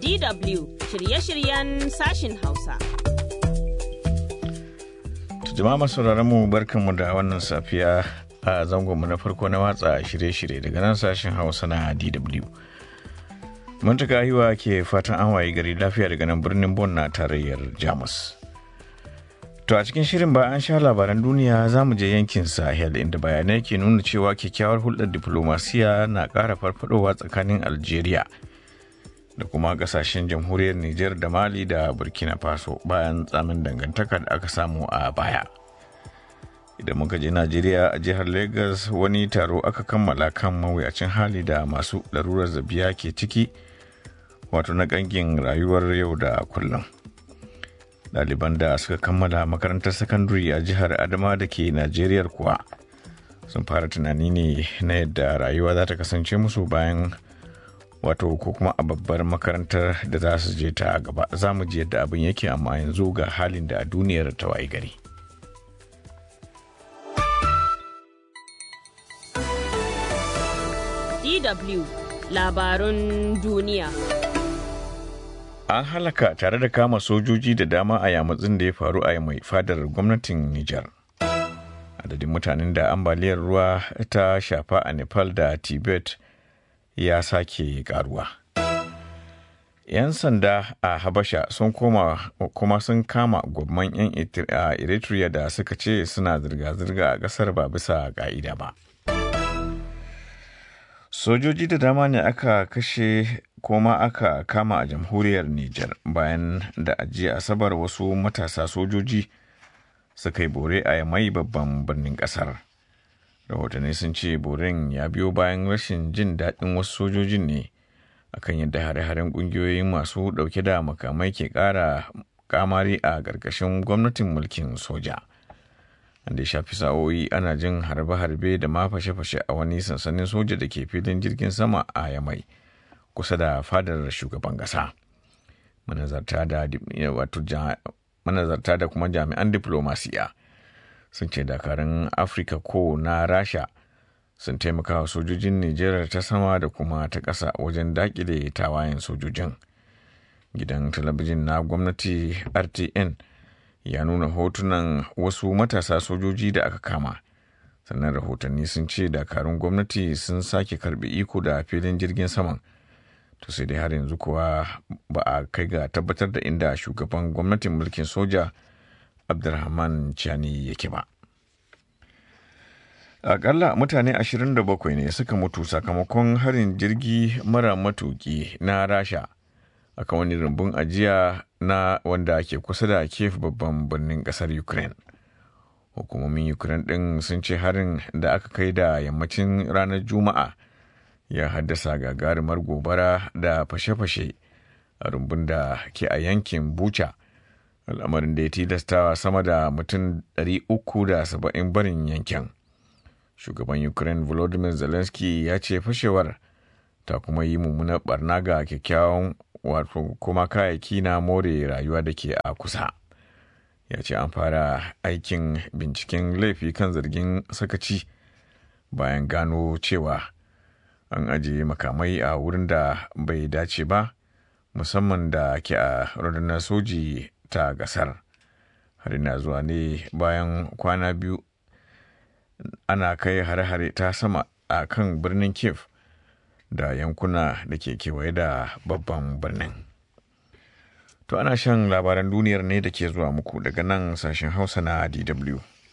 DW shirye-shiryen sashin Hausa. Jama'a masu mu barkanmu da wannan safiya a zangonmu na farko na watsa shirye-shirye daga nan sashen Hausa na DW. Muntaka hiwa ke fatan an waye gari lafiya daga nan birnin Bon na tarayyar Jamus. To a cikin shirin ba an sha labaran duniya za mu je yankin Sahel inda bayanai ke nuna cewa kyakkyawar hulɗar diplomasiya na ƙara farfadowa tsakanin Algeria da kuma ƙasashen jamhuriyar Nijar da Mali da Burkina Faso bayan tsamin dangantaka da aka samu a baya. Idan muka je Najeriya a jihar Lagos wani taro aka kammala kan mawuyacin hali da masu larurar zabiya ke ciki wato na ƙangin rayuwar yau da kullum. ɗaliban da suka kammala makarantar sakandare a jihar adama da ke najeriya kuwa sun fara tunani ne na yadda rayuwa za ta kasance musu bayan wato ko kuma a babbar makarantar da za su je ta gaba za mu ji yadda abin yake amma yanzu ga halin da duniyar ta wayi gari DW labarun duniya. an halaka tare da kama sojoji da dama a yamutsin da ya faru a mai fadar gwamnatin Nijar. Adadin mutanen da ambaliyar ruwa ta shafa a Nepal da Tibet ya sake karuwa. 'Yan sanda a Habasha sun koma kuma sun kama gwamman 'yan Eritrea da suka ce suna zirga-zirga a ƙasar ba bisa ƙa'ida ba. Sojoji da dama ne aka kashe kuma aka kama a jamhuriyar Nijar bayan da ajiya asabar wasu matasa sojoji suka yi bore a mai babban birnin kasar. Rahotanni sun ce boren ya biyo bayan rashin jin daɗin wasu sojojin ne akan yadda hare-haren ƙungiyoyin masu ɗauke da makamai ke ƙara kamari a ƙarƙashin gwamnatin mulkin soja. da ya shafi sa'o'i ana jin harbe-harbe da ma fashe-fashe a wani sansanin soja da ke filin jirgin sama a yamai. kusa da fadar shugaban ƙasa. Manazarta da kuma jami'an diplomasiya sun ce dakarun Afirka ko na Rasha sun taimaka wa sojojin Nijar ta sama da kuma ta ƙasa wajen daƙile tawayen sojojin. Gidan talabijin na gwamnati RTN ya nuna hotunan wasu matasa sojoji da aka kama. Sannan rahotanni sun ce dakarun gwamnati sun sake karɓi iko da filin jirgin saman. to sai dai har yanzu kuwa ba a kai ga tabbatar da inda shugaban gwamnatin mulkin soja abdulrahman chani yake ba akalla mutane 27 ne suka mutu sakamakon harin jirgi mara matuki na rasha aka wani rumbun ajiya na wanda ke kusa da kef babban birnin kasar ukraine hukumomin ukraine din sun ce harin da aka kai da yammacin ranar juma'a ya haddasa gagarumar gobara da fashe-fashe a rumbun da ke a yankin bucha al'amarin da ya tilastawa sama da mutum 370 barin yankin shugaban ukraine volodymyr zelensky ya ce fashewar ta kuma yi mummunar barna ga kyakkyawan wato kuma kayayyaki na more rayuwa da ke a kusa ya ce an fara aikin binciken laifi kan zargin sakaci bayan gano cewa an ajiye makamai a wurin da bai dace ba musamman da ke a rundunar soji ta gasar har na zuwa ne bayan kwana biyu ana kai hare-hare ta sama a kan birnin kiev da yankuna da ke kewaye da babban birnin to ana shan labaran duniyar ne da ke zuwa muku daga nan sashen hausa na dw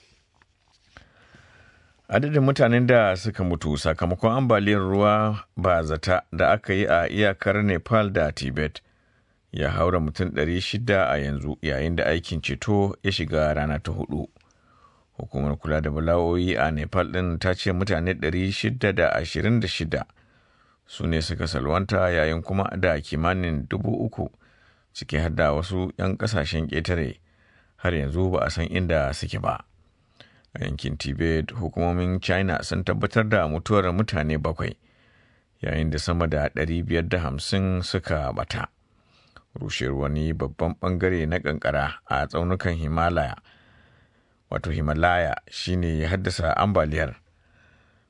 adadin mutanen da suka mutu sakamakon ambaliyar ruwa ba zata da aka yi a iyakar nepal da tibet ya haura mutum 600 a yanzu yayin da aikin ceto ya shiga rana ta hudu hukumar kula da bala'o'i a nepal din ta ce mutane 626 su ne suka salwanta yayin kuma da kimanin dubu uku ciki har da wasu 'yan kasashen ƙetare har yanzu ba a san inda suke ba. a yankin tibet hukumomin china sun tabbatar da mutuwar mutane bakwai yayin da sama da 550 suka bata rushewar wani babban bangare na kankara a tsaunukan himalaya wato himalaya shine ya haddasa ambaliyar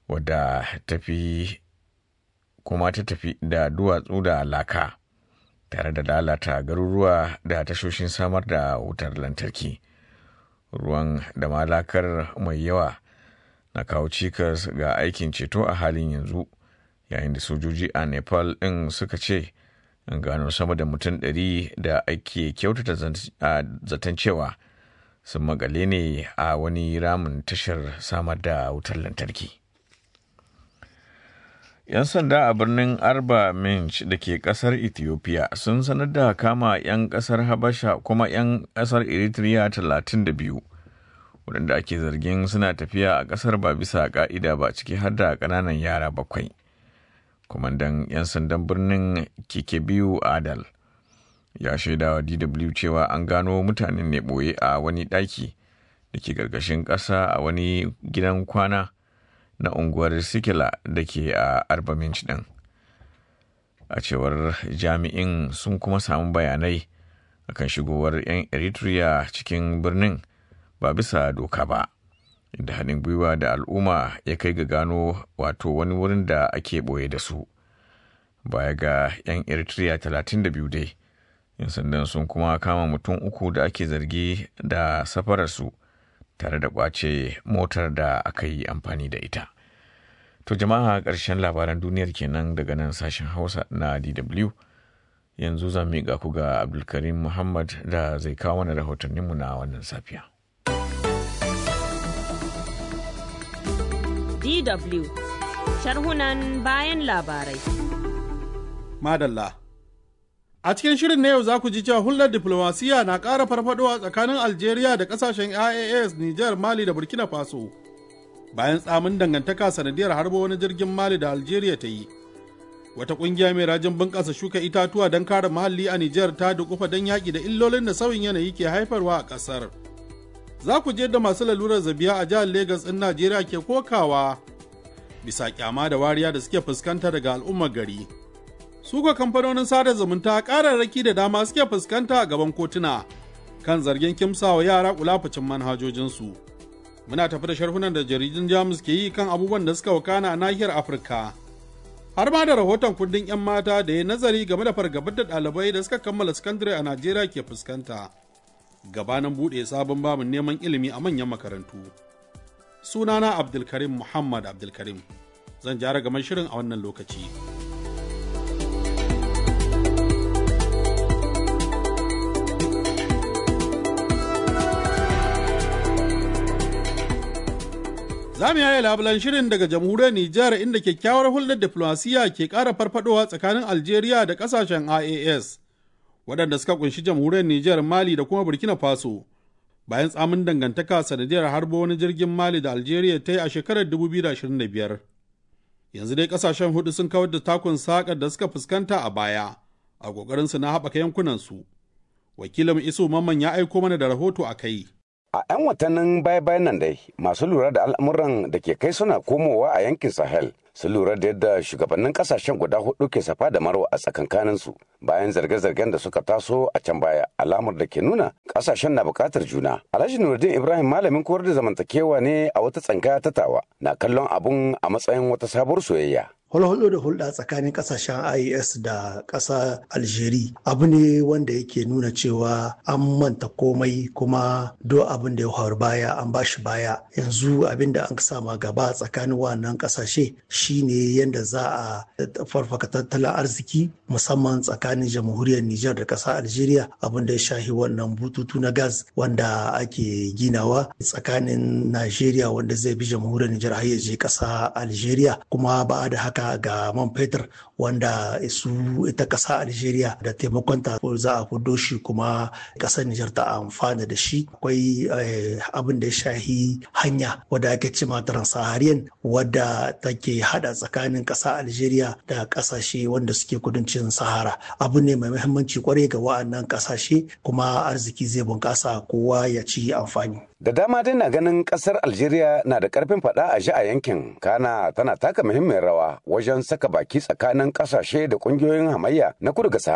wadda tafi kuma ta tafi da duwatsu da laka tare da lalata garuruwa da tashoshin samar da wutar lantarki ruwan da malakar mai yawa na kawo cikas ga aikin ceto a halin yanzu yayin da sojoji a nepal ɗin suka ce an gano sama da mutum ɗari da ake kyautata zaton cewa sun magale ne a wani ramin tashar samar da wutar lantarki. 'Yan sanda a birnin Arba Minch da ke kasar Ethiopia sun sanar da kama 'yan kasar Habasha kuma 'yan kasar Eritrea 32 waɗanda ake zargin suna tafiya a kasar ba bisa ka'ida ba ciki har da ƙananan yara bakwai. Kwamandan 'yan sandan birnin Kikebiyu Adal ya shaida wa DW cewa an gano mutanen ne ɓoye a wani ɗaki da ke ƙarƙashin ƙasa a wani gidan kwana. na unguwar sikila da ke a arbaminch din a cewar jami'in sun kuma samu bayanai akan shigowar 'yan eritrea cikin birnin ba bisa doka ba inda haɗin gwiwa da al'umma ya kai ga gano wato wani wurin da ake ɓoye da su baya ga 'yan eritrea 32 dai 'yan sandan sun kuma kama mutum uku da ake zargi da safararsu tare da kwace motar da aka yi amfani da ita. To jama'a ƙarshen labaran duniyar kenan daga nan sashen Hausa na DW. Yanzu za mu ga ku ga Abdulkarim Muhammad da zai kawo mana rahotanninmu na wannan safiya. DW sharhunan bayan labarai. Madalla. A cikin shirin na yau za ku ji cewa hulɗar diplomasiya na ƙara farfadowa tsakanin Algeria da ƙasashen IAS, Nijar, Mali da Burkina Faso. Bayan tsamin dangantaka sanadiyar harbo wani jirgin Mali da Algeria ta yi. Wata ƙungiya mai rajin bunƙasa shuka itatuwa don kare muhalli a Nijar ta dukufa don yaƙi da illolin da sauyin yanayi ke haifarwa a ƙasar. Za ku je da masu lalurar zabiya a jihar Legas ɗin Najeriya ke kokawa bisa kyama da wariya da suke fuskanta daga al'ummar gari. suka kamfanonin sada zumunta kararraki da dama suke fuskanta a gaban kotuna kan zargin kimsawa yara kulafucin manhajojinsu. Muna tafi da sharhunan da jaridun Jamus ke yi kan abubuwan da suka wakana a nahiyar Afirka. Har ma da rahoton kundin 'yan mata da ya nazari game da fargabar da ɗalibai da suka kammala sakandare a Najeriya ke fuskanta. Gabanin buɗe sabon babin neman ilimi a manyan makarantu. Sunana Abdulkarim Muhammad Abdulkarim. Zan jara gaban shirin a wannan lokaci. Za mu yaya labulan shirin daga jamhuriyar Nijar inda kyakkyawar hulɗar diflomasiyya ke ƙara farfadowa tsakanin Algeria da ƙasashen IAS, waɗanda suka kunshi jamhuriyar Nijar, Mali da kuma Burkina Faso. Bayan tsamin dangantaka sanadiyar harbo wani jirgin Mali da Algeria ta yi a shekarar 2025. Yanzu dai ƙasashen hudu sun kawar da takun saƙar da suka fuskanta a baya, a ƙoƙarinsu na haɓaka yankunansu. Wakilin Isu Mamman ya aiko mana da rahoto a kai. A 'yan watannin baya-bayan nan dai masu lura da al'amuran da ke kai suna komowa a yankin Sahel sun lura da yadda shugabannin kasashen guda hudu ke safa da marwa a tsakankaninsu bayan zarge-zargen da suka taso a can baya alamar da ke nuna kasashen na bukatar juna. Alhaji Nuruddin Ibrahim malamin koyar da zamantakewa ne a wata tsangaya ta tawa na kallon abun a matsayin wata sabuwar soyayya. hulhudu da hulɗa tsakanin ƙasashen IAS da ƙasa Algeria abu ne wanda yake nuna cewa an manta komai kuma do abin da ya faru baya an ba shi baya yanzu abin da an sama gaba tsakanin wannan ƙasashe shine yadda za a farfaka tattalin arziki musamman tsakanin jamhuriyar Nijar da ƙasa Algeria abin da ya shahi wannan bututu na gas wanda ake ginawa tsakanin Najeriya wanda zai bi jamhuriyar Nijar har ya je ƙasa Algeria kuma ba da haka ga man fetur wanda su ita ƙasa Algeria da taimakonta za a kudo shi kuma ƙasar Nijar ta amfana da shi akwai abin da ya shahi hanya wadda ake ce ma Sahariyan wadda take hada tsakanin ƙasa Algeria da ƙasashe wanda suke kudancin Sahara abu ne mai muhimmanci kwarai ga wa'annan ƙasashe kuma arziki zai bunƙasa kowa ya ci amfani. Da dama dai na ganin kasar Algeria na da karfin fada a ji a yankin, kana tana taka muhimmiyar rawa wajen saka baki tsakanin kasashe da kungiyoyin hamayya na kudu ga Sahara.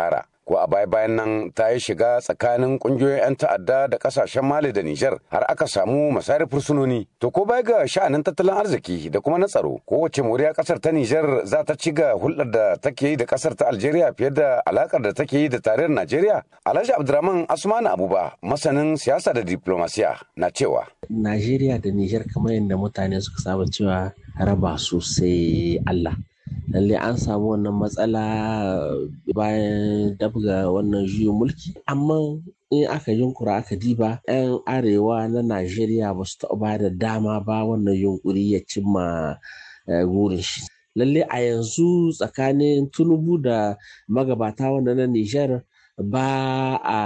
ko a baya bayan nan ta yi shiga tsakanin kungiyoyin 'yan ta'adda da kasashen mali da nijar har aka samu masayar fursunoni to ko baya ga sha'anin tattalin arziki da kuma na tsaro kowace moriya kasar ta nijar za ta ci ga hulɗar da take yi da kasar ta algeria fiye da alakar da take yi da tarayyar najeriya alhaji abdurrahman asmanu abuba masanin siyasa da diplomasiya na cewa najeriya da nijar kamar yadda mutane suka saba cewa raba su sai allah lalle an samu wannan matsala bayan dabga wannan juyin mulki amma in aka yunkura aka diba 'yan arewa na najeriya ba su taɓa ba da dama ba wannan yunkuri ya cimma gurin shi lalle a yanzu tsakanin tunubu da magabata wanda na nijar ba a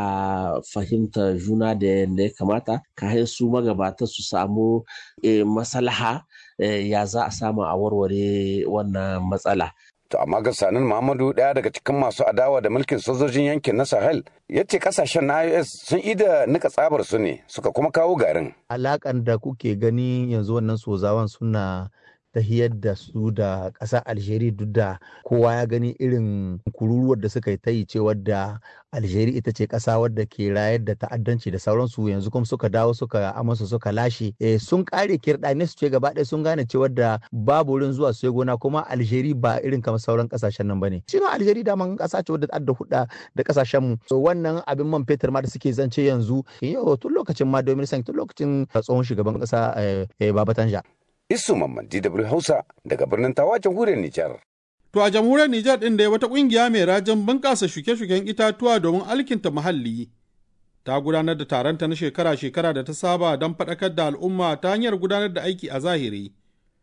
fahimta juna da yadda ya kamata kayan su magabata su samu masalaha ya za a samu a warware wannan matsala. To amma ga sanin Muhammadu ɗaya daga cikin masu adawa da mulkin sojojin yankin na Sahel ya ce kasashen na IOS sun ida nika tsabar su ne suka kuma kawo garin. Alakan da kuke gani yanzu wannan sozawan suna tahiyar da su da ƙasar Algeria duk da kowa ya gani irin kururuwar da suka yi ta yi cewar da Algeria ita ce ƙasa wadda ke rayar da ta'addanci da sauransu yanzu kuma suka dawo suka amsa suka lashe e, sun ƙare kirɗane su ce gaba ɗaya sun gane cewar da babu wurin zuwa su gona kuma Algeria ba irin kamar sauran ƙasashen nan bane shi ma Algeria daman ƙasa ce wadda adda hudda da ƙasashen mu so wannan abin man fetur ma da suke zance yanzu yau tun lokacin ma domin tun lokacin tsohon shugaban ƙasa Baba Tanja Isu Mamman DW Hausa daga birnin Tawa jamhuriyar Nijar. To a jamhuriyar Nijar ɗin da wata ƙungiya mai rajin bunƙasa shuke-shuken itatuwa domin alkinta muhalli. Ta gudanar da taronta na shekara-shekara da ta saba don faɗakar da al'umma ta hanyar gudanar da aiki a zahiri.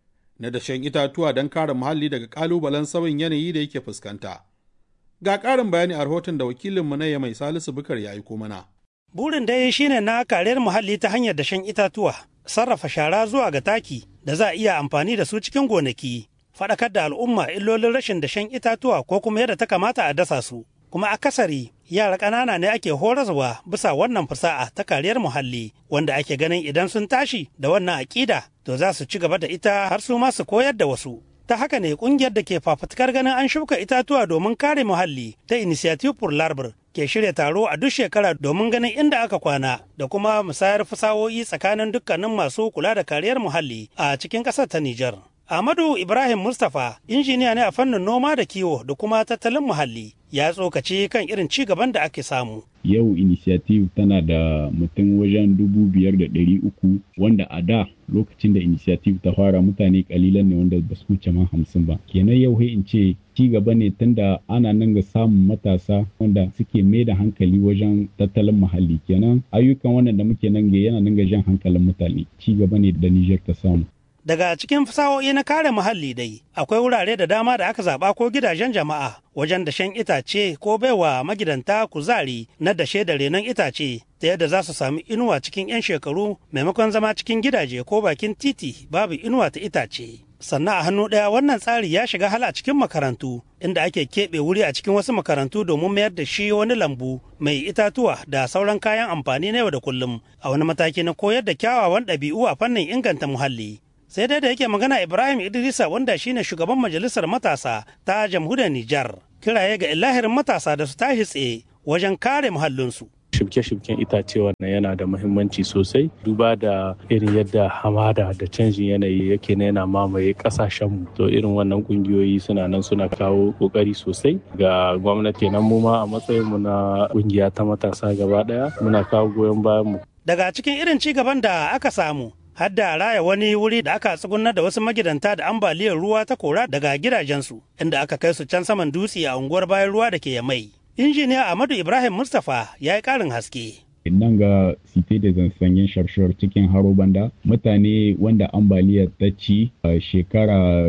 Na dashen itatuwa don kare muhalli daga ƙalubalen sauyin yanayi da yake fuskanta. Ga ƙarin bayani a rahoton da wakilinmu na mai Salisu Bukar ya aiko mana. Burin dai shine na kariyar muhalli ta hanyar dashen itatuwa, sarrafa shara zuwa ga taki da za a iya amfani da su cikin gonaki, faɗakar da al'umma illolin rashin dashen itatuwa ko kuma yadda ta kamata a dasa su. Kuma akasari yara ƙanana ne ake horaswa bisa wannan fasa'a ta kariyar muhalli wanda ake ganin idan sun tashi da wannan aƙida to za su ci gaba da ita har su ma su koyar da wasu. ta haka ne kungiyar da ke fafutukar ganin an shuka itatuwa domin kare muhalli ta initiative for larbar ke shirya taro a duk shekara domin ganin inda aka kwana da kuma musayar fasahohi tsakanin dukkanin masu kula da kariyar muhalli a cikin ƙasar ta Nijar. Ahmadu Ibrahim Mustapha injiniya ne a fannin noma da kiwo da kuma tattalin muhalli ya tsokaci kan irin ci gaban da ake samu. Yau initiative tana da mutum wajen dubu biyar da ɗari uku wanda a da lokacin da initiative ta fara mutane kalilan ne wanda ba su wuce ma hamsin ba. Kenan yau sai in ce ci gaba ne tunda ana nan ga samun matasa wanda suke mai da hankali wajen tattalin muhalli kenan ayyukan wannan da muke nan ga yana nan ga jan hankalin mutane ci gaba ne da Niger ta samu. Daga cikin fasahohi na kare muhalli dai, akwai wurare da dama da aka zaɓa ko gidajen jama'a wajen dashen itace ko baiwa magidanta kuzari na dashe da renon itace ta yadda za su sami inuwa cikin 'yan shekaru maimakon zama cikin gidaje ko bakin titi babu inuwa ta itace. Sannan a hannu ɗaya wannan tsari ya shiga hala cikin makarantu inda ake keɓe wuri a cikin wasu makarantu domin mayar da shi wani lambu mai itatuwa da sauran kayan amfani na yau da kullum a wani mataki na koyar da kyawawan ɗabi'u a fannin inganta muhalli. sai dai da yake magana ibrahim idrisa wanda shine shugaban majalisar matasa ta jamhuriyar nijar kiraye ga ilahirin matasa da su tashi tsaye wajen kare muhallinsu shibke-shibken itace wannan yana da muhimmanci sosai duba da irin yadda hamada da canjin yanayi yake na yana mamaye kasashenmu to irin wannan kungiyoyi suna nan suna kawo kokari sosai ga gwamnati nan mu ma a matsayinmu na kungiya ta matasa gaba daya muna kawo goyon bayan mu daga cikin irin ci gaban da aka samu har da raya wani wuri da aka tsugunar da wasu magidanta da ambaliyar ruwa ta kora daga gidajensu inda aka kai su can saman dutse a unguwar bayan ruwa da ke yamai injiniya ahmadu ibrahim mustapha ya yi karin haske nan ga site da zansanyen sharshar cikin haro banda mutane wanda ambaliyar ta ci a shekara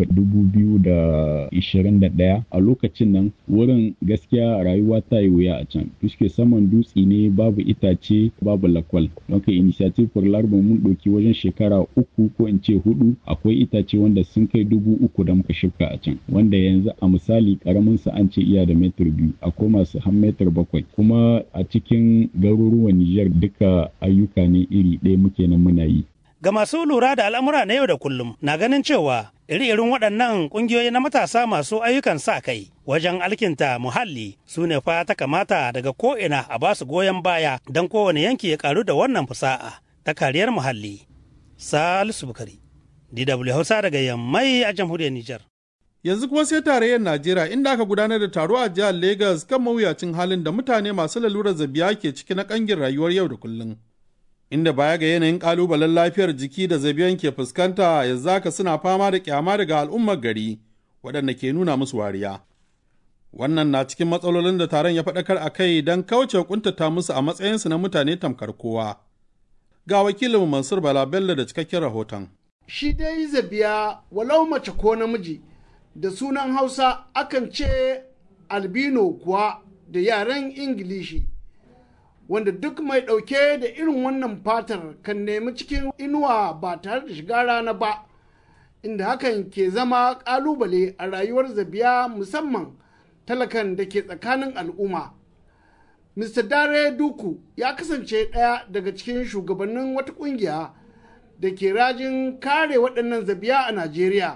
2021 a lokacin nan wurin gaskiya rayuwa ta yi wuya a can fuske saman dutse ne babu itace babu lakwal don ka initiative for larba mun ɗauki wajen shekara uku ko in ce hudu akwai itace wanda sun kai dubu uku da muka shifka a can wanda yanzu a misali karamin sa an ce iya da metar biyu akwai masu har metar bakwai kuma a cikin garuruwan Nijar duka ayyuka ne iri ɗaya muke nan muna yi. Ga masu lura da al'amura na yau da kullum na ganin cewa iri-irin waɗannan ƙungiyoyi na matasa masu ayyukan sa kai wajen alkinta muhalli su ne fa ta kamata daga ko'ina a ba su goyon baya don kowane yanki ya karu da wannan fusa'a ta kariyar muhalli. Salisu Bukari, DW Hausa daga Yammai a jamhuriyar Nijar. Yanzu kuma sai tarayyar Najeriya inda aka gudanar da taro a jihar Legas kan mawuyacin halin da mutane masu lalurar zabiya ke ciki na kangin rayuwar yau da kullum. Inda baya ga yanayin kalubalen lafiyar jiki da zabiyan ke fuskanta yanzu haka suna fama da kyama daga al'ummar gari waɗanda ke nuna musu wariya. Wannan na cikin matsalolin da taron ya faɗakar a kai don kauce kuntata musu a matsayinsu na mutane tamkar kowa. Ga wakilin Mansur Bala Bello da cikakken rahoton. Shi dai zabiya walau mace ko namiji da sunan Hausa akan ce albino kuwa da yaren Ingilishi. Wanda duk mai ɗauke da irin wannan fatar kan nemi cikin inuwa ba tare da shiga rana ba, inda hakan ke zama ƙalubale a rayuwar zabiya musamman talakan da ke tsakanin al'umma. Mr. Dare Duku ya kasance ɗaya daga cikin shugabannin wata ƙungiya da ke rajin kare waɗannan zabiya a Najeriya.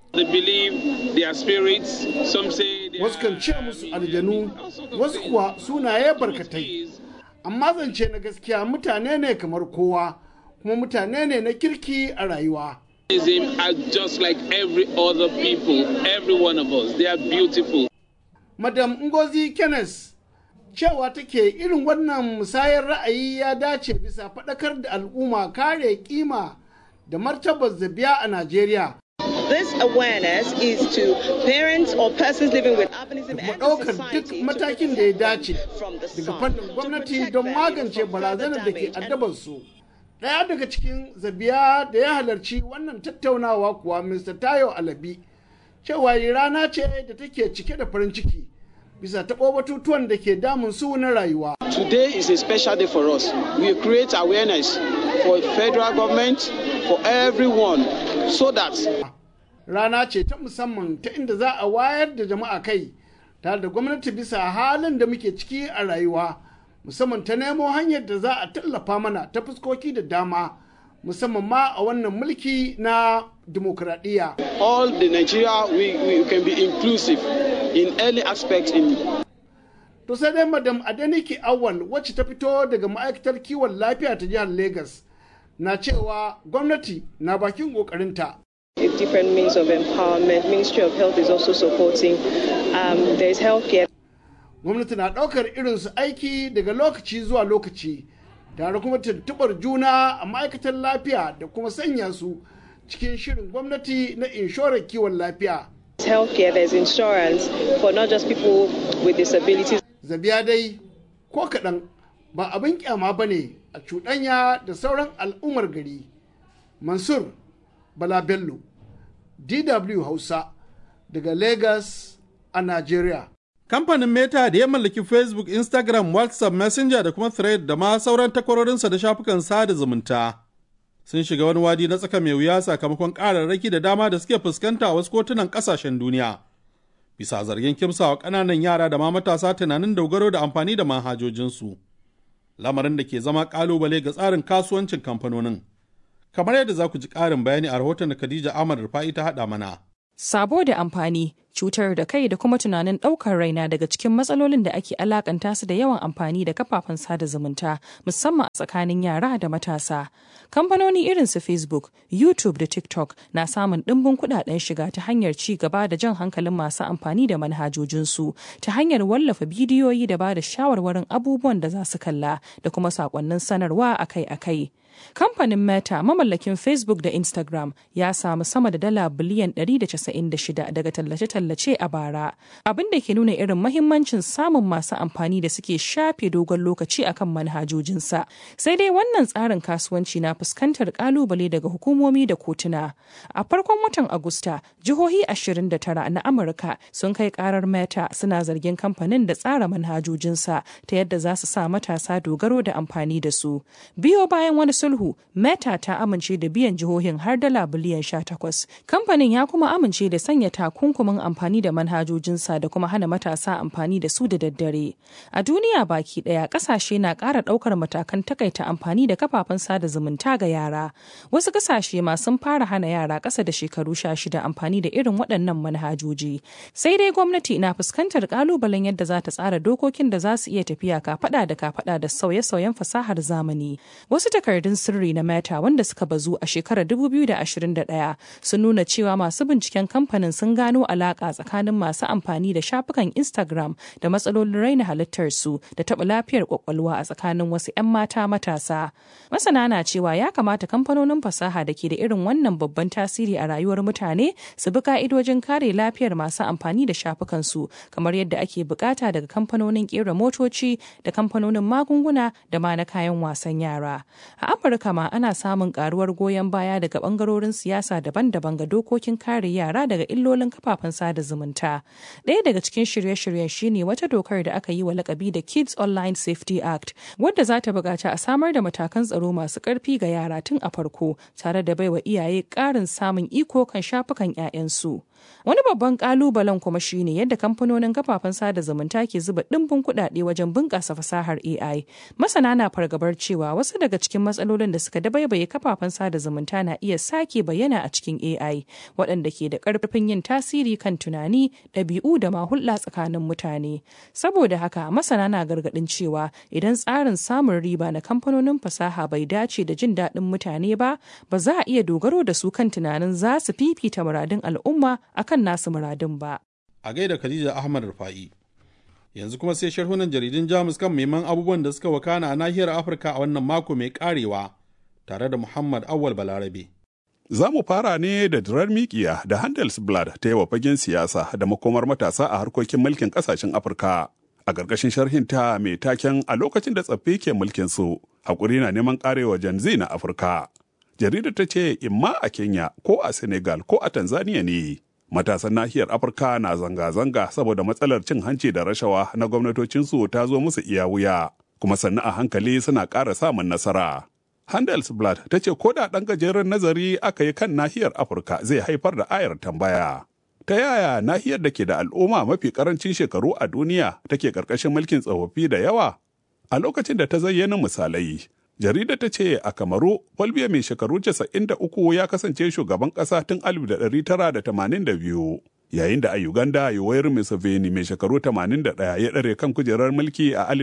Wasu kan ce musu aljanu, wasu kuwa sunaye barkatai. Amma zance na gaskiya mutane ne kamar kowa, kuma mutane ne na kirki a rayuwa. are just like every other people, every one of us. They are beautiful. Madam Ngozi Kenneth cewa take irin wannan musayar ra'ayi ya dace bisa faɗakar da al'umma kare kima da martabar zabiya a Najeriya. This awareness is to parents or persons living with albinism and ɗaukar duk matakin da ya dace daga fannin gwamnati don magance barazanar da ke addabar su. Ɗaya daga cikin zabiya da ya halarci wannan tattaunawa kuwa Mr. Tayo Alabi cewa rana ce da take cike da farin ciki. bisa taɓo batutuwan da ke damun su na rayuwa. Today is a special day for us. We create awareness for federal government, for everyone, so that Rana ce ta musamman ta inda za a wayar da jama'a kai tare da gwamnati bisa halin da muke ciki a rayuwa musamman ta nemo hanyar da za a tallafa mana ta fuskoki da dama musamman ma a wannan mulki na dimokuraɗiyya. all the Nigeria we, we can be inclusive in any aspect in To sai dai madam Adeniki Awal wacce ta fito daga ma'aikatar kiwon lafiya ta jihar Legas na cewa gwamnati na bakin ƙoƙarinta. If different means of empowerment, Ministry of Health is also supporting. Um, there is healthcare. Gwamnati na ɗaukar irinsu aiki daga lokaci zuwa lokaci, tare kuma tuntuɓar juna a ma'aikatar lafiya da kuma sanya su cikin shirin gwamnati na inshorar kiwon lafiya. Healthcare, there's insurance for not just people with disabilities. Zabiya dai ko kaɗan ba abin kyama ba ne a cuɗanya da sauran al'ummar gari. Mansur Bala Bello, DW Hausa, daga Lagos a Najeriya. Kamfanin Meta da ya mallaki Facebook, Instagram, WhatsApp, Messenger da kuma Thread da ma sauran takwarorinsa da shafukan sada zumunta. Sun shiga wani wadi na tsaka mai wuya sakamakon ƙararraki da dama da suke fuskanta a wasu kotunan ƙasashen duniya. Bisa zargin kimsawa ƙananan yara da ma matasa tunanin dogaro da amfani da manhajojinsu. Lamarin da ke zama ƙalubale ga tsarin kasuwancin kamfanonin. Kamar yadda za ku ji ƙarin bayani a rahoton da Khadija Ahmad Rufa'i ta haɗa mana. Sabo da amfani, cutar da kai da kuma tunanin ɗaukar raina daga cikin matsalolin da ake alakanta su da yawan amfani da kafafen sada zumunta, musamman a tsakanin yara da matasa. Kamfanoni irin su Facebook, YouTube da TikTok na samun ɗimbin kuɗaɗen shiga ta hanyar ci gaba da jan hankalin masu amfani da manhajojinsu, ta hanyar wallafa bidiyoyi da ba da shawarwarin abubuwan da za su kalla da kuma saƙonnin sanarwa akai-akai. Kamfanin Meta mamallakin Facebook da Instagram ya samu sama da dala biliyan 196 daga tallace-tallace a bara, abin da ke nuna irin mahimmancin samun masu amfani da suke shafe dogon lokaci akan manhajojinsa. Sai dai wannan tsarin kasuwanci na fuskantar kalubale daga hukumomi da kotuna. A farkon watan Agusta, jihohi 29 na Amurka sun kai karar Meta suna zargin kamfanin da tsara manhajojinsa ta yadda za su sa matasa dogaro da amfani da su. Biyo bayan wani sulhu meta ta amince da biyan jihohin har dala biliyan 18 kamfanin ya kuma amince da sanya takunkumin amfani da manhajojinsa da kuma hana matasa amfani da su da daddare a duniya baki daya kasashe na ƙara ɗaukar matakan takaita amfani da kafafen sada zumunta ga yara wasu kasashe ma sun fara hana yara ƙasa da shekaru 16 amfani da irin waɗannan manhajoji sai dai gwamnati na fuskantar ƙalubalen yadda za ta tsara dokokin da za su iya tafiya kafaɗa da kafaɗa da sauye-sauyen fasahar zamani wasu takardun sirri na meta wanda suka bazu a shekarar 2021 sun nuna cewa masu binciken kamfanin sun gano alaka tsakanin masu amfani da shafukan instagram da matsalolin raina halittarsu da taɓa lafiyar kwakwalwa a tsakanin wasu 'yan mata matasa masana na cewa ya kamata kamfanonin fasaha da ke da irin wannan babban tasiri a rayuwar mutane su bi ka'idojin kare lafiyar masu amfani da shafukansu kamar yadda ake bukata daga kamfanonin kera motoci da kamfanonin magunguna da ma na kayan wasan yara a afirka ma ana samun karuwar goyon baya daga bangarorin siyasa daban-daban ga dokokin kare yara daga illolin kafafen sada zumunta ɗaya daga cikin shirye-shiryen shine wata dokar da aka yi wa lakabi da kids online safety act wadda za ta buƙaci a samar da matakan tsaro masu ƙarfi ga yara tun a farko tare da baiwa iyaye ƙarin samun iko kan shafukan 'ya'yansu Wani babban kalubalen kuma shine yadda kamfanonin kafafen sada zumunta ke zuba ɗimbin kuɗaɗe wajen bunƙasa fasahar AI. Masana na fargabar cewa wasu daga cikin matsalolin da suka dabaibaye kafafen sada zumunta na iya sake bayyana a cikin AI, waɗanda ke da ƙarfin yin tasiri kan tunani, ɗabi'u da ma hulɗa tsakanin mutane. Saboda haka masana na gargaɗin cewa idan tsarin samun riba na kamfanonin fasaha bai dace da jin daɗin mutane ba, ba za a iya dogaro da su kan tunanin za su fifita muradun al'umma akan nasu muradun ba. A gaida Khadija Ahmad Rufa'i. Yanzu kuma sai sharhunan jaridun Jamus kan neman abubuwan da suka wakana a nahiyar Afirka a wannan mako mai karewa tare da Muhammad Awal Balarabe. Za mu fara ne da dirar mikiya da Handelsblad ta yi wa fagen siyasa da makomar matasa a harkokin mulkin kasashen Afirka. A ƙarƙashin sharhinta mai taken a lokacin da tsaffi ke mulkin su, haƙuri na neman ƙarewa Gen Z na Afirka. Jaridar ta ce imma a Kenya ko a Senegal ko a Tanzania ne. Matasan nahiyar Afirka na zanga-zanga saboda matsalar cin hanci da rashawa na gwamnatocinsu ta zo musu iya wuya, kuma sannu a hankali suna ƙara samun nasara. Handelsblad ta ce ko da ɗan gajeren nazari aka yi kan nahiyar Afirka zai haifar da ayar tambaya. Ta yaya nahiyar da ke da al'umma mafi ƙarancin shekaru a duniya take ƙarƙashin mulkin tsofaffi da yawa? A lokacin da ta zayyana misalai, jarida ta ce a kamaru Folbiya mai shekaru 93 ya kasance shugaban ƙasa tun 1982 yayin da a uganda yoweri museveni mai shekaru 81 ya ɗare kan kujerar mulki a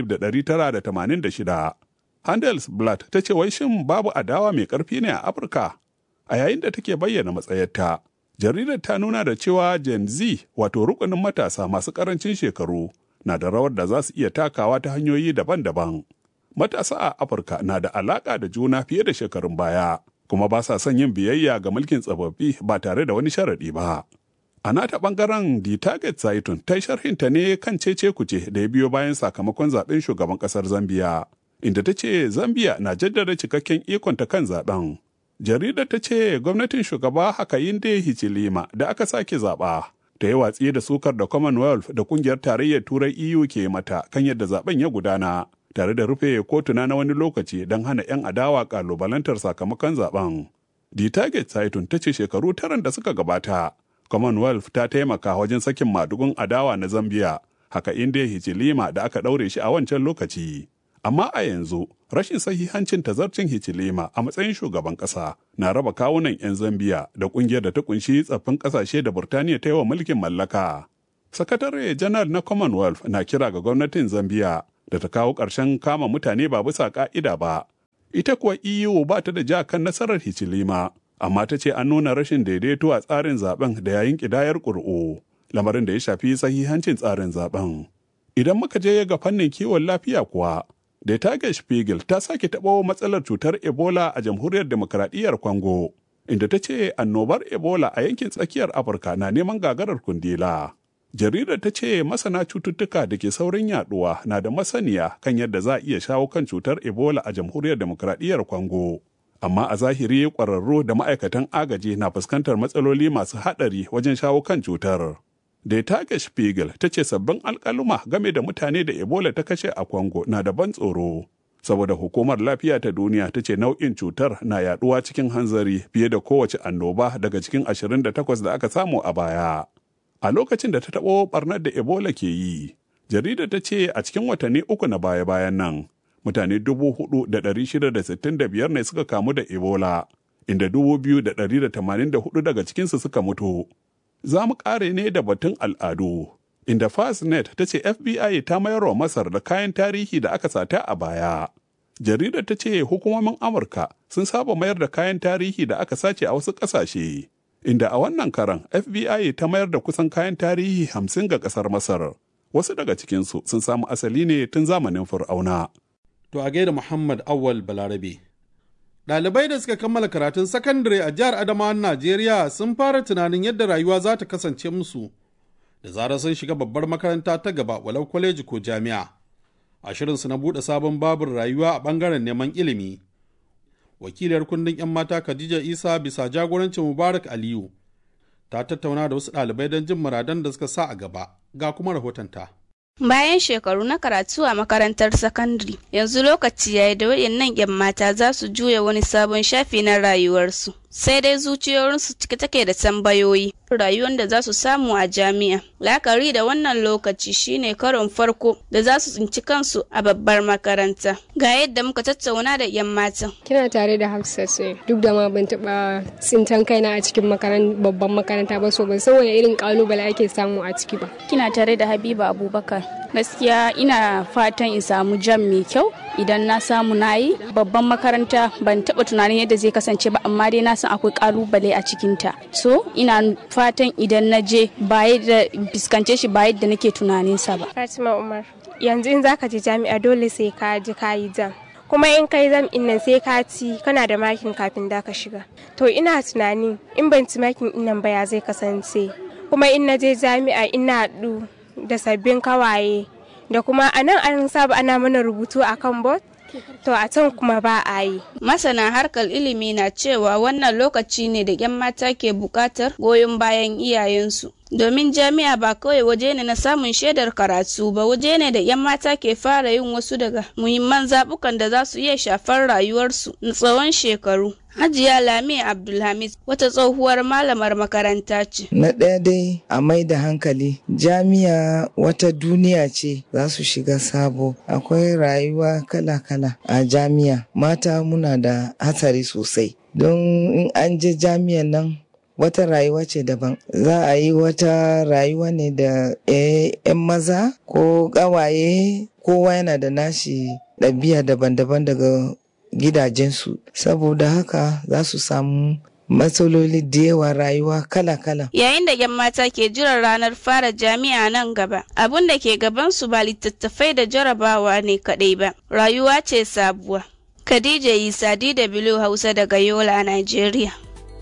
1986 handelsblatt ta ce wai shin babu adawa mai ƙarfi ne a afirka a yayin da take bayyana matsayarta jaridar ta nuna da cewa gen z wato rukunin matasa masu ƙarancin shekaru na da rawar da za su iya takawa ta hanyoyi daban-daban matasa a Afirka na da alaƙa da juna fiye da shekarun baya, kuma ba sa son yin biyayya ga mulkin tsofaffi ba tare da wani sharaɗi ba. A nata ɓangaren The Target Zaitun ta sharhinta ne kan cece kuce da ya biyo bayan sakamakon zaɓen shugaban ƙasar Zambiya, inda ta ce Zambiya na jaddada cikakken ikonta kan zaɓen. Jaridar ta ce gwamnatin shugaba Hakayinde Hichilema da aka sake zaɓa. Ta yi watsi da sukar da Commonwealth da ƙungiyar tarayyar Turai EU ke mata kan yadda zaɓen ya gudana. tare da rufe kotuna na wani lokaci don hana 'yan adawa kalubalantar sakamakon zaben. The Target Saitun ta ce shekaru taran da suka gabata, Commonwealth ta taimaka wajen sakin madugun adawa na Zambia, haka inda Hichilima da aka ɗaure shi a wancan lokaci. Amma a yanzu, rashin sahihancin tazarcin Hichilima a matsayin shugaban ƙasa na raba kawunan 'yan Zambia da ƙungiyar da ta kunshi tsaffin ƙasashe da Burtaniya ta yi wa mulkin mallaka. Sakatare janar na Commonwealth na kira ga gwamnatin Zambia da ta kawo ƙarshen kama mutane ba bisa ƙa'ida ba. Ita kuwa EU ba ta da ja kan nasarar Hichilima, amma ta ce an nuna rashin daidaito a tsarin zaben da yayin ƙidayar ƙuri'u, lamarin da ya shafi sahihancin tsarin zaben. Idan muka je ga fannin kiwon lafiya kuwa, da Tage Spiegel ta sake taɓo matsalar cutar Ebola a jamhuriyar demokradiyyar Congo, inda ta ce annobar Ebola a yankin tsakiyar Afirka na neman gagarar kundila. jaridar ta ce masana cututtuka da ke saurin yaduwa na da masaniya kan yadda za a iya shawo kan cutar ebola a jamhuriyar demokradiyyar congo amma a zahiri kwararru da ma'aikatan agaji na fuskantar matsaloli masu haɗari wajen shawo kan cutar da tage spiegel ta ce sabbin alkaluma game da mutane da ebola ta kashe a congo na da ban tsoro saboda hukumar lafiya ta duniya ta ce nau'in cutar na yaduwa cikin hanzari fiye da kowace annoba daga cikin 28 da aka samu a baya. A lokacin da ta taɓo ɓarnar da Ebola ke yi, jaridar ta ce a cikin watanni uku na baya-bayan nan, mutane 4,665 ne suka kamu da Ebola, inda 2,184 daga cikinsu suka mutu. Za mu ƙare ne da batun al'adu. inda Fastnet ta ce FBI ta mayar wa Masar da kayan tarihi da aka sata a baya. Jaridar ta ce hukumomin Amurka sun saba mayar da kayan tarihi da aka sace a wasu ƙasashe, inda a wannan karan FBI ta mayar da kusan kayan tarihi hamsin ga ƙasar Masar. Wasu daga cikinsu sun samu asali ne tun zamanin Fir'auna. To a gaida Muhammad Awal Balarabe. Ɗalibai da suka kammala karatun sakandare a jihar Adamawan Najeriya sun fara tunanin yadda rayuwa za ta kasance musu. da zarar sun shiga babbar makaranta ta gaba walau kwaleji ko jami'a a shirinsu na buɗe sabon babin rayuwa a ɓangaren neman ilimi wakiliyar kundin 'yan mata khadija isa bisa jagorancin mubarak aliyu ta tattauna da wasu ɗalibai don jin muradan da suka sa a gaba ga kuma rahotonta. Bayan shekaru na karatu a makarantar sakandare, yanzu lokaci ya yi da waɗannan 'yan mata za su juya wani sabon shafi na rayuwarsu. Sai dai zuciyoyinsu cike take da tambayoyi, rayuwar da za su samu a jami'a. Lakari da wannan lokaci shine karon farko da za su tsinci kansu a babbar makaranta. Ga yadda muka tattauna da 'yan matan. Kina tare da Hafsat sai duk da ma ban taɓa tsintan kaina a cikin babban makaranta ba so ban san wani irin kalubale ake samu a ciki ba. Kina tare da Habiba Abubakar. Gaskiya ina fatan in samu jam mai kyau idan na samu na yi babban makaranta ban taɓa tunanin yadda zai kasance ba amma dai na san akwai kalubale a cikinta so ina fatan idan na je ba da fuskance shi ba yadda nake tunaninsa ba Fatima Umar yanzu in zaka je jami'a dole sai ka ji ka yi jam kuma in kai zam in nan sai ka ci kana da makin kafin da ka shiga to ina tunani in ban ci makin in nan ba ya zai kasance kuma in na je jami'a ina haɗu da sabbin kawaye da kuma a nan an saba ana mana rubutu a kan bot to a can kuma ba a yi. Masana harkar ilimi na cewa wannan lokaci ne da 'yan mata ke buƙatar goyon bayan iyayensu. Domin jami'a ba kawai waje ne na samun shaidar karatu ba waje ne da 'yan mata ke fara yin wasu daga muhimman zaɓukan da za su iya shafar rayuwarsu na tsawon shekaru. Hajiya Lami Abdulhamid wata tsohuwar malamar makaranta ce. Na ɗaya dai a mai da hankali jami'a wata duniya ce za su shiga sabo akwai rayuwa kala-kala a jami'a mata muna da hatsari sosai don in an je jami'an nan wata rayuwa ce daban za a yi wata rayuwa ne da 'yan maza ko ƙawaye kowa yana da nashi ɗabi'a daban-daban daga gidajensu saboda haka za su samu matsaloli da yawa rayuwa kala-kala. Yayin da 'yan mata ke jiran ranar fara jami'a nan gaba, abin da ke gabansu ba littattafai da jarabawa ne kaɗai ba, rayuwa ce sabuwa. Khadija Isa DW Hausa daga Yola, Najeriya.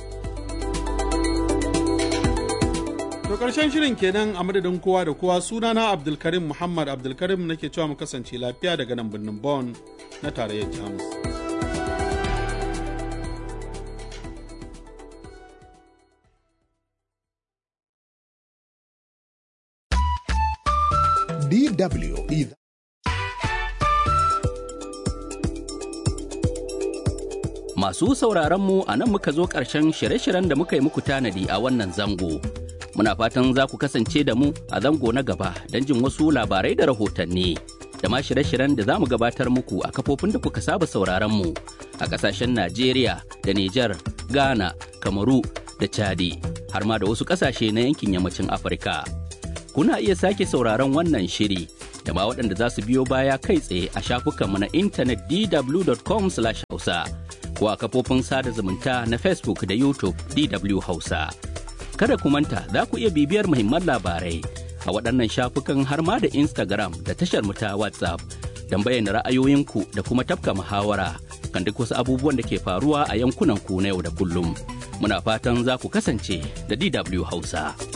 To karshen shirin kenan a madadin kowa da kowa sunana Abdulkarim Muhammad Abdulkarim nake cewa mu kasance lafiya daga nan birnin Bonn na tarayyar Jamus. DW idhaa Masu sauraron mu a nan muka zo ƙarshen shirye-shiryen da muka yi muku tanadi a wannan zango. Muna fatan za ku kasance da mu a zango na gaba don jin wasu labarai da rahotanni. Da ma shirye-shiryen da za mu gabatar muku a kafofin da kuka saba sauraron mu a ƙasashen Najeriya da Nijar, Ghana, Kamaru da Chadi, har ma da wasu ƙasashe na yankin yammacin Afirka. Kuna iya sake sauraron wannan shiri da ma waɗanda za su biyo baya kai tsaye a shafukanmu na intanet dw.com/hausa. ko a kafofin sada zumunta na Facebook da YouTube DW Hausa. Kada ku manta za ku iya bibiyar muhimman labarai a waɗannan shafukan har ma da Instagram da tashar mu ta WhatsApp don bayyana ra'ayoyinku da kuma tafka muhawara kan duk wasu abubuwan da ke faruwa a yankunan ku na yau da kullum. Muna fatan za ku kasance da DW Hausa.